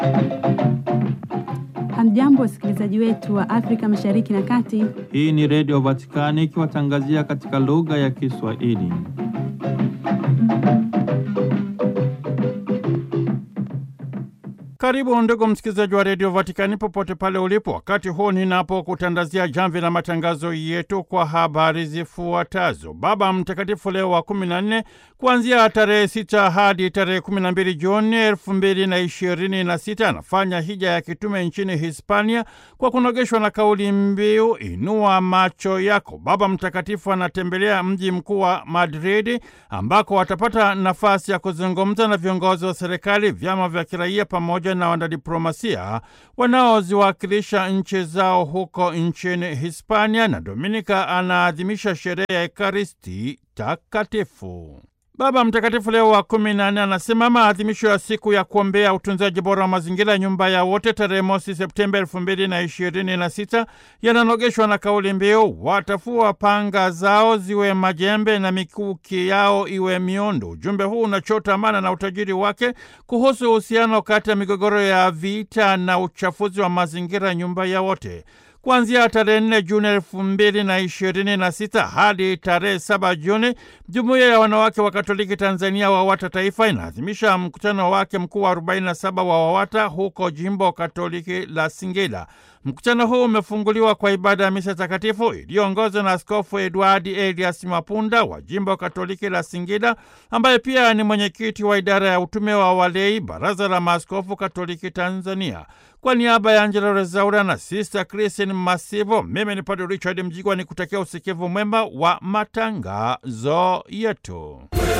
Hamjambo, wasikilizaji wetu wa Afrika Mashariki na Kati. Hii ni Redio Vatikani ikiwatangazia katika lugha ya Kiswahili. Karibu ndugu msikilizaji wa redio Vatikani popote pale ulipo, wakati huu ninapokutandazia jamvi la matangazo yetu kwa habari zifuatazo. Baba Mtakatifu Leo wa kumi na nne kuanzia tarehe sita hadi tarehe kumi na mbili Juni elfu mbili na ishirini na sita anafanya hija ya kitume nchini Hispania kwa kunogeshwa na kauli mbiu inua macho yako. Baba Mtakatifu anatembelea mji mkuu wa Madridi ambako watapata nafasi ya kuzungumza na viongozi wa serikali, vyama vya kiraia pamoja na wanadiplomasia wanaoziwakilisha nchi zao huko nchini Hispania, na Dominika anaadhimisha sherehe ya Ekaristi Takatifu. Baba Mtakatifu Leo wa kumi na nne anasema maadhimisho ya siku ya kuombea utunzaji bora wa mazingira, nyumba ya wote, tarehe mosi Septemba elfu mbili na ishirini na sita yananogeshwa na kauli mbiu watafua panga zao ziwe majembe na mikuki yao iwe miondo. Ujumbe huu unachota maana na utajiri wake kuhusu uhusiano kati ya migogoro ya vita na uchafuzi wa mazingira, nyumba ya wote Kuanzia tarehe nne Juni elfu mbili na ishirini na sita hadi tarehe saba Juni, jumuiya ya wanawake wa Katoliki Tanzania WAWATA Taifa inaadhimisha mkutano wake mkuu wa 47 wa WAWATA huko jimbo Katoliki la Singida. Mkutano huu umefunguliwa kwa ibada ya misa takatifu iliyoongozwa na Askofu Edwadi Elias Mapunda wa jimbo Katoliki la Singida, ambaye pia ni mwenyekiti wa idara ya utume wa walei, Baraza la Maaskofu Katoliki Tanzania. Kwa niaba ya Angela Rezaura na Sister Christine Masivo, mimi ni Padre Richard Mjigwa ni kutakia usikivu mwema wa matangazo yetu.